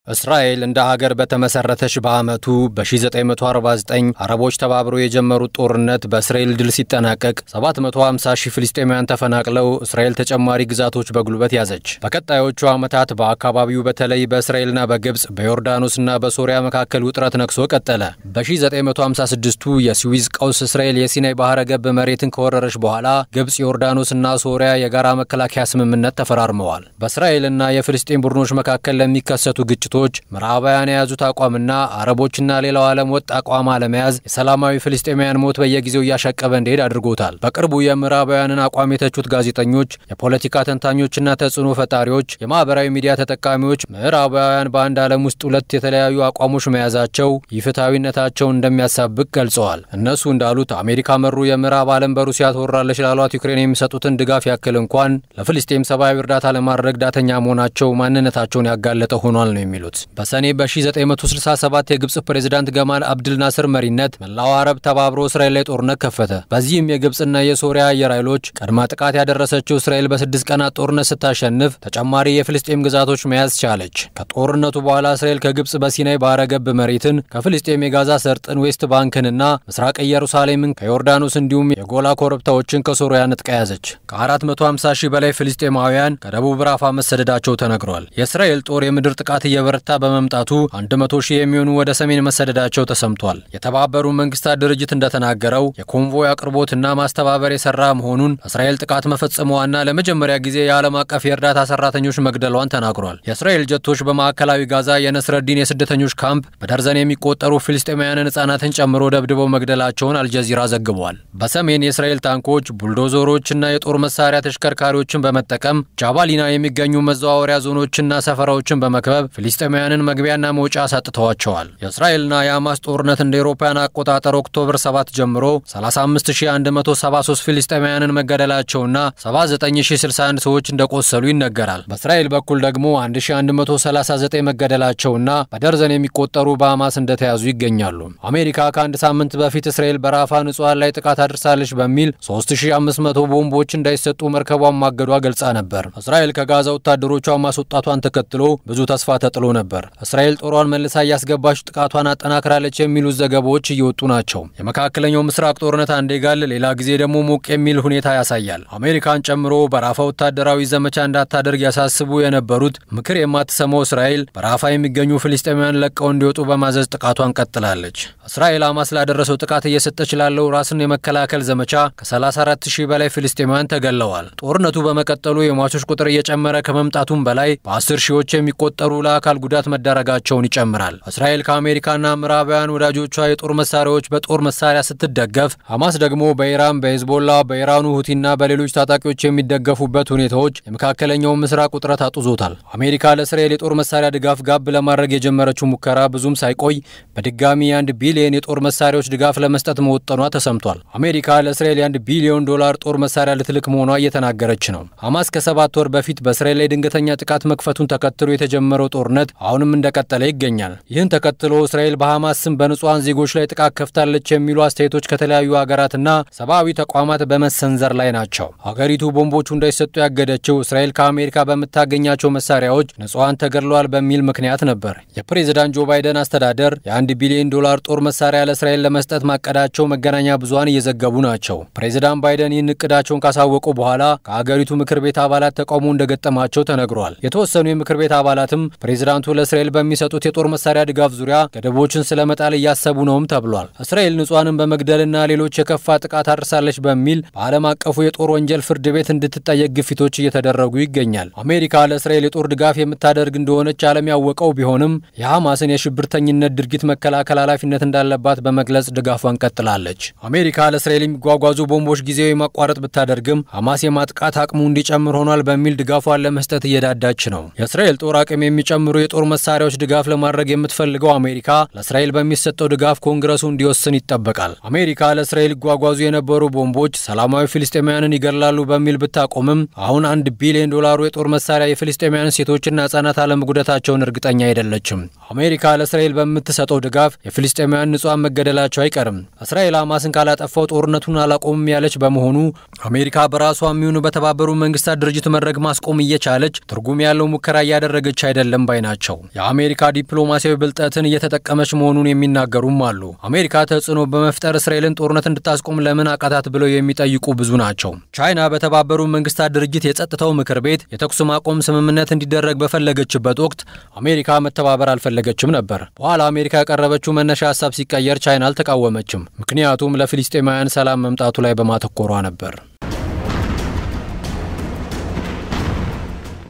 እስራኤል እንደ ሀገር በተመሰረተች በዓመቱ በ1949 አረቦች ተባብረው የጀመሩት ጦርነት በእስራኤል ድል ሲጠናቀቅ 750 ሺህ ፍልስጤማውያን ተፈናቅለው እስራኤል ተጨማሪ ግዛቶች በጉልበት ያዘች። በቀጣዮቹ ዓመታት በአካባቢው በተለይ በእስራኤልና በግብፅ በዮርዳኖስና በሶሪያ መካከል ውጥረት ነግሶ ቀጠለ። በ1956ቱ የስዊዝ ቀውስ እስራኤል የሲናይ ባህረ ገብ መሬትን ከወረረች በኋላ ግብፅ፣ ዮርዳኖስና ሶሪያ የጋራ መከላከያ ስምምነት ተፈራርመዋል። በእስራኤልና የፍልስጤም ቡድኖች መካከል ለሚከሰቱ ግጭቶች ምዕራባውያን የያዙት አቋምና አረቦችና ሌላው ዓለም ወጥ አቋም አለመያዝ የሰላማዊ ፍልስጤማውያን ሞት በየጊዜው እያሻቀበ እንዲሄድ አድርጎታል። በቅርቡ የምዕራባውያንን አቋም የተቹት ጋዜጠኞች፣ የፖለቲካ ተንታኞችና ተጽዕኖ ፈጣሪዎች፣ የማህበራዊ ሚዲያ ተጠቃሚዎች ምዕራባውያን በአንድ ዓለም ውስጥ ሁለት የተለያዩ አቋሞች መያዛቸው ይፍትሐዊነታቸውን እንደሚያሳብቅ ገልጸዋል። እነሱ እንዳሉት አሜሪካ መሩ የምዕራብ ዓለም በሩሲያ ትወራለች ላሏት ዩክሬን የሚሰጡትን ድጋፍ ያክል እንኳን ለፍልስጤም ሰብአዊ እርዳታ ለማድረግ ዳተኛ መሆናቸው ማንነታቸውን ያጋለጠ ሆኗል ነው የሚሉት። በሰኔ በ1967 የግብፅ ፕሬዚዳንት ገማል አብድል ናስር መሪነት መላው አረብ ተባብሮ እስራኤል ላይ ጦርነት ከፈተ። በዚህም የግብፅና የሶሪያ አየር ኃይሎች ቀድማ ጥቃት ያደረሰችው እስራኤል በስድስት ቀናት ጦርነት ስታሸንፍ ተጨማሪ የፍልስጤም ግዛቶች መያዝ ቻለች። ከጦርነቱ በኋላ እስራኤል ከግብፅ በሲናይ ባህረ ገብ መሬትን፣ ከፍልስጤም የጋዛ ሰርጥን፣ ዌስት ባንክንና ምስራቅ ኢየሩሳሌምን ከዮርዳኖስ እንዲሁም የጎላ ኮረብታዎችን ከሶሪያ ንጥቃ ያዘች። ከ450 ሺህ በላይ ፍልስጤማውያን ከደቡብ ራፋ መሰደዳቸው ተነግሯል። የእስራኤል ጦር የምድር ጥቃት እየበረታ በመምጣቱ 100 ሺህ የሚሆኑ ወደ ሰሜን መሰደዳቸው ተሰምቷል። የተባበሩ መንግስታት ድርጅት እንደተናገረው የኮንቮይ አቅርቦትና ማስተባበር የሰራ መሆኑን እስራኤል ጥቃት መፈጸሟና ለመጀመሪያ ጊዜ የዓለም አቀፍ የእርዳታ ሰራተኞች መግደሏን ተናግሯል። የእስራኤል ጀቶች በማዕከላዊ ጋዛ የነስረዲን የስደተኞች ካምፕ በደርዘን የሚቆጠሩ ፍልስጤማውያንን ህጻናትን ጨምሮ ደብድበው መግደላቸውን አልጀዚራ ዘግቧል። በሰሜን የእስራኤል ታንኮች፣ ቡልዶዘሮችና የጦር መሳሪያ ተሽከርካሪዎችን በመጠቀም ጃባሊና የሚገኙ መዘዋወሪያ ዞኖችና ሰፈራዎችን በመክበብ ፍልስጤማውያንን መግቢያና መውጫ አሳጥተዋቸዋል። የእስራኤልና የሐማስ ጦርነት እንደ ኤሮፓውያን አቆጣጠር ኦክቶበር 7 ጀምሮ 35173 ፍልስጤማውያንን መገደላቸውና 79061 ሰዎች እንደቆሰሉ ይነገራል። በእስራኤል በኩል ደግሞ 1139 መገደላቸውና በደርዘን የሚቆጠሩ በሐማስ እንደተያዙ ይገኛሉ። አሜሪካ ከአንድ ሳምንት በፊት እስራኤል በራፋ ንጹሐን ላይ ጥቃት አድርሳለች በሚል 3500 ቦምቦች እንዳይሰጡ መርከቧን ማገዷ ገልጻ ነበር። እስራኤል ከጋዛ ወታደሮቿ ማስወጣቷን ተከትሎ ብዙ ተስፋ ተጥሎ ነበር። እስራኤል ጦሯን መልሳ እያስገባች ጥቃቷን አጠናክራለች የሚሉት ዘገባዎች እየወጡ ናቸው። የመካከለኛው ምስራቅ ጦርነት አንዴ ጋል፣ ሌላ ጊዜ ደግሞ ሞቅ የሚል ሁኔታ ያሳያል። አሜሪካን ጨምሮ በራፋ ወታደራዊ ዘመቻ እንዳታደርግ ያሳስቡ የነበሩት ምክር የማትሰማው እስራኤል በራፋ የሚገኙ ፍልስጤማውያን ለቀው እንዲወጡ በማዘዝ ጥቃቷን ቀጥላለች። እስራኤል ሐማስ ላደረሰው ጥቃት እየሰጠች ላለው ራስን የመከላከል ዘመቻ ከ34 ሺህ በላይ ፍልስጤማውያን ተገለዋል። ጦርነቱ በመቀጠሉ የሟቾች ቁጥር እየጨመረ ከመምጣቱም በላይ በአስር ሺዎች የሚቆጠሩ ለአካል ጉዳት መዳረጋቸውን ይጨምራል። እስራኤል ከአሜሪካና ምዕራባውያን ወዳጆቿ የጦር መሳሪያዎች በጦር መሳሪያ ስትደገፍ፣ ሐማስ ደግሞ በኢራን በሄዝቦላ በኢራኑ ሁቲና በሌሎች ታጣቂዎች የሚደገፉበት ሁኔታዎች የመካከለኛውን ምስራቅ ውጥረት አጡዞታል። አሜሪካ ለእስራኤል የጦር መሳሪያ ድጋፍ ጋብ ለማድረግ የጀመረችው ሙከራ ብዙም ሳይቆይ በድጋሚ የአንድ ቢሊዮን የጦር መሳሪያዎች ድጋፍ ለመስጠት መወጠኗ ተሰምቷል። አሜሪካ ለእስራኤል የአንድ ቢሊዮን ዶላር ጦር መሳሪያ ልትልክ መሆኗ እየተናገረች ነው። ሐማስ ከሰባት ወር በፊት በእስራኤል ላይ ድንገተኛ ጥቃት መክፈቱን ተከትሎ የተጀመረው ጦርነት አሁንም እንደቀጠለ ይገኛል። ይህን ተከትሎ እስራኤል በሐማስ ስም በንጹሐን ዜጎች ላይ ጥቃት ከፍታለች የሚሉ አስተያየቶች ከተለያዩ ሀገራትና ሰብአዊ ተቋማት በመሰንዘር ላይ ናቸው። ሀገሪቱ ቦምቦቹ እንዳይሰጡ ያገደችው እስራኤል ከአሜሪካ በምታገኛቸው መሳሪያዎች ንጹሐን ተገድለዋል በሚል ምክንያት ነበር። የፕሬዝዳንት ጆ ባይደን አስተዳደር የአንድ ቢሊዮን ዶላር ጦር መሳሪያ ለእስራኤል ለመስጠት ማቀዳቸው መገናኛ ብዙኃን እየዘገቡ ናቸው። ፕሬዝዳንት ባይደን ይህን እቅዳቸውን ካሳወቁ በኋላ ከሀገሪቱ ምክር ቤት አባላት ተቃውሞ እንደገጠማቸው ተነግሯል። የተወሰኑ የምክር ቤት አባላትም ፕሬዝዳንቱ ለእስራኤል በሚሰጡት የጦር መሳሪያ ድጋፍ ዙሪያ ገደቦችን ስለመጣል እያሰቡ ነውም ተብሏል። እስራኤል ንጹሐንን በመግደልና ሌሎች የከፋ ጥቃት አድርሳለች በሚል በዓለም አቀፉ የጦር ወንጀል ፍርድ ቤት እንድትጠየቅ ግፊቶች እየተደረጉ ይገኛል። አሜሪካ ለእስራኤል የጦር ድጋፍ የምታደርግ እንደሆነች ዓለም ያወቀው ቢሆንም የሐማስን የሽብርተኝነት ድርጊት መከላከል ኃላፊነት እንዳለባት በመግለጽ ድጋፏን ቀጥላለች። አሜሪካ ለእስራኤል የሚጓጓዙ ቦምቦች ጊዜያዊ ማቋረጥ ብታደርግም ሐማስ የማጥቃት አቅሙ እንዲጨምር ሆኗል በሚል ድጋፏን ለመስጠት እየዳዳች ነው። የእስራኤል ጦር አቅም የሚጨምሩ የጦር መሳሪያዎች ድጋፍ ለማድረግ የምትፈልገው አሜሪካ ለእስራኤል በሚሰጠው ድጋፍ ኮንግረሱ እንዲወስን ይጠበቃል። አሜሪካ ለእስራኤል ይጓጓዙ የነበሩ ቦምቦች ሰላማዊ ፍልስጤማውያንን ይገድላሉ በሚል ብታቆምም አሁን አንድ ቢሊዮን ዶላሩ የጦር መሳሪያ የፍልስጤማውያን ሴቶችና ህጻናት አለመጉዳታቸውን እርግጠኛ አይደለችም። አሜሪካ ለእስራኤል በምትሰጠው ድጋፍ የፍልስጤማውያን ንጹሐን መገደላቸው አይቀርም። እስራኤል ሐማስን ካላጠፋው ጦርነቱን አላቆምም ያለች በመሆኑ አሜሪካ በራሷ የሚሆኑ በተባበሩ መንግስታት ድርጅት መድረክ ማስቆም እየቻለች ትርጉም ያለው ሙከራ እያደረገች አይደለም ባይ ናቸው። ናቸው። የአሜሪካ ዲፕሎማሲያዊ ብልጠትን እየተጠቀመች መሆኑን የሚናገሩም አሉ። አሜሪካ ተጽዕኖ በመፍጠር እስራኤልን ጦርነት እንድታስቆም ለምን አቃታት ብለው የሚጠይቁ ብዙ ናቸው። ቻይና በተባበሩ መንግስታት ድርጅት የጸጥታው ምክር ቤት የተኩስ ማቆም ስምምነት እንዲደረግ በፈለገችበት ወቅት አሜሪካ መተባበር አልፈለገችም ነበር። በኋላ አሜሪካ ያቀረበችው መነሻ ሀሳብ ሲቀየር ቻይና አልተቃወመችም። ምክንያቱም ለፊልስጤማውያን ሰላም መምጣቱ ላይ በማተኮሯ ነበር።